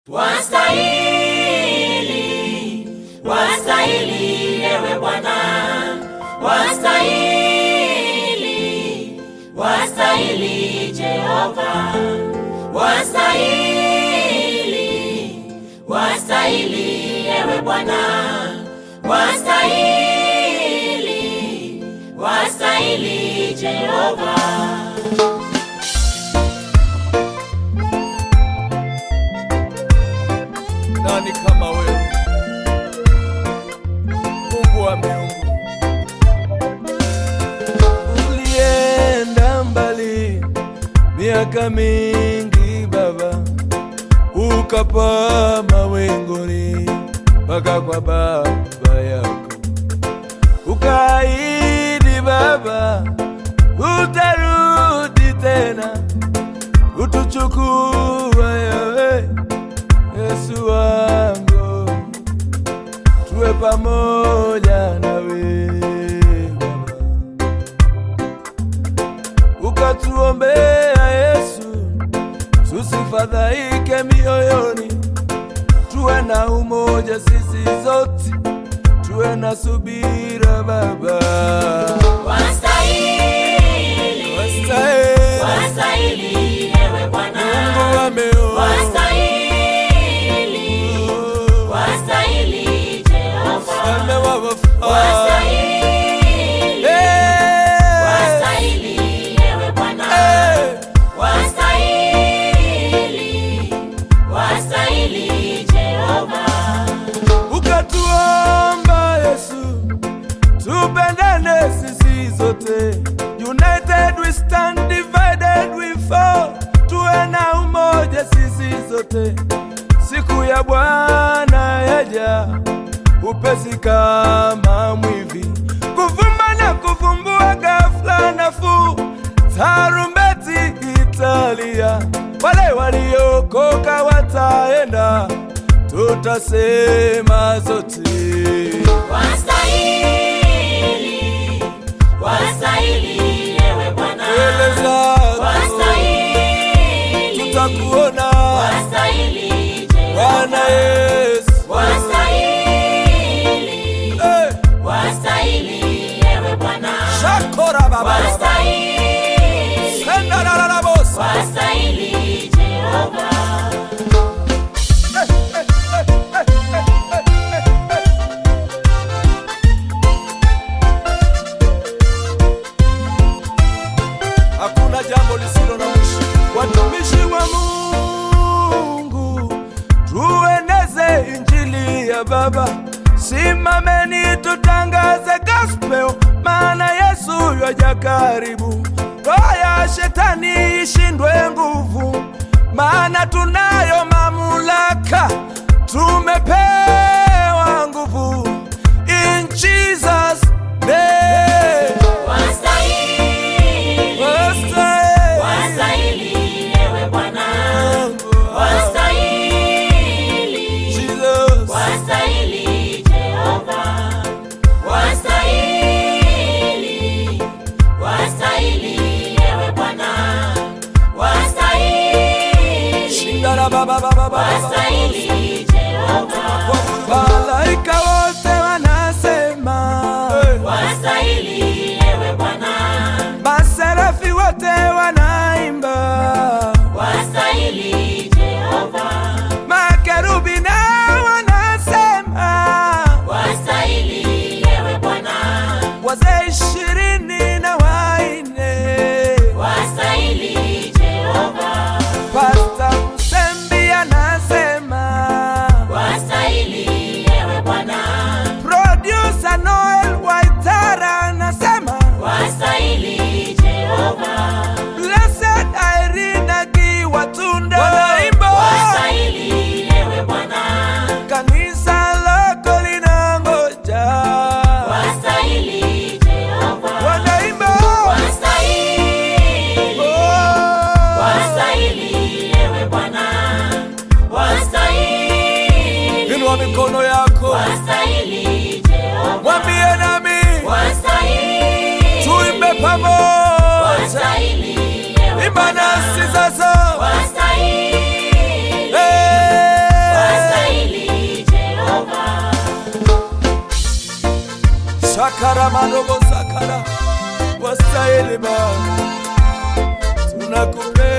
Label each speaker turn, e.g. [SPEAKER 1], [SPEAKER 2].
[SPEAKER 1] Wastahili, wastahili ewe Bwana, wastahili, wastahili Jehova, wastahili, wastahili ewe Bwana, wastahili, wastahili Jehova.
[SPEAKER 2] Nani kama wewe, Mungu wa miungu? Ulienda mbali miaka mingi Baba, ukapaa mawinguni mpaka kwa baba yako, ukaahidi Baba utarudi tena utuchukua wewe Yesu wangu, tuwe pamoja nawe Baba, ukatuombea Yesu, tusifadhaike mioyoni, tuwe na umoja sisi zote, tuwe na subira Baba,
[SPEAKER 1] Wastahili,
[SPEAKER 2] wastahili
[SPEAKER 1] wastahili ewe Bwana,
[SPEAKER 2] Mungu wa miungu.
[SPEAKER 1] wastahili, wastahili Jehova,
[SPEAKER 2] Mfalme wa wafalme.
[SPEAKER 1] wastahili,
[SPEAKER 2] Eh,
[SPEAKER 1] wastahili ewe Bwana,
[SPEAKER 2] eh.
[SPEAKER 1] wastahili, wastahili Jehova,
[SPEAKER 2] ukatuomba Yesu, tupendane sisi zote. United we stand, divided we fall. Tuwe na umoja sisi zote. Siku ya Bwana yaja upesi kama mwivi, kuvumba na kuvumbua ghafla nafuu. Tarumbeti italia, wale waliokoka wataenda, tutasema zote.
[SPEAKER 1] wastahili, wastahili ewe Bwana,
[SPEAKER 2] Mbele zako
[SPEAKER 1] wastahili,
[SPEAKER 2] tutakuona
[SPEAKER 1] wastahili Jehova,
[SPEAKER 2] Bwana Yesu.
[SPEAKER 1] wastahili,
[SPEAKER 2] Eh,
[SPEAKER 1] wastahili ewe Bwana,
[SPEAKER 2] Shakora baba
[SPEAKER 1] wastahili,
[SPEAKER 2] Senda la la la bosa.
[SPEAKER 1] wastahili Jehova,
[SPEAKER 2] Hakuna jambo lisilo na mwisho. Watumishi wa Mungu, tueneze injili ya Baba. Simameni tutangaze gospel, maana Yesu yaja karibu. Roho ya shetani ishindwe nguvu, maana tunayo mamlaka, tumepewa nguvu in Jesus name.
[SPEAKER 1] wastahili,
[SPEAKER 2] Wastahili.
[SPEAKER 1] wastahili ewe Bwana, wastahili,
[SPEAKER 2] Jesus.
[SPEAKER 1] wastahili Jehova, wastahili, wastahili ewe Bwana, wastahili,
[SPEAKER 2] Shindara baba baba baba.
[SPEAKER 1] wastahili Jehova,
[SPEAKER 2] Malaika wote wanasema,
[SPEAKER 1] wastahili ewe Bwana,
[SPEAKER 2] maserafi wote wanaimba,
[SPEAKER 1] wastahili Jehova,
[SPEAKER 2] makerubi nao wanasema,
[SPEAKER 1] wastahili ewe Bwana,
[SPEAKER 2] wazee ishirini na waine,
[SPEAKER 1] wastahili Jehova,
[SPEAKER 2] Pasta Msembi anasema,
[SPEAKER 1] wastahili ewe Bwana,
[SPEAKER 2] producer Noel Waitara anasema,
[SPEAKER 1] wastahili Jehova,
[SPEAKER 2] Blessed Irene Akiwatunda wanaimba
[SPEAKER 1] wastahili ewe Bwana,
[SPEAKER 2] kanisa lako linangoja
[SPEAKER 1] wastahili Jehova,
[SPEAKER 2] wanaimba
[SPEAKER 1] wastahili,
[SPEAKER 2] Oh.
[SPEAKER 1] wastahili ewe Bwana, wastahili,
[SPEAKER 2] inua mikono yako
[SPEAKER 1] wastahili Jehova,
[SPEAKER 2] mwambie nami
[SPEAKER 1] wastahili,
[SPEAKER 2] tuimbe pamoja
[SPEAKER 1] wastahili ewe
[SPEAKER 2] imba
[SPEAKER 1] Bwana,
[SPEAKER 2] nasi sasa
[SPEAKER 1] wastahili,
[SPEAKER 2] Eh. karamarobo sakara wastahili Baba, tunakupenda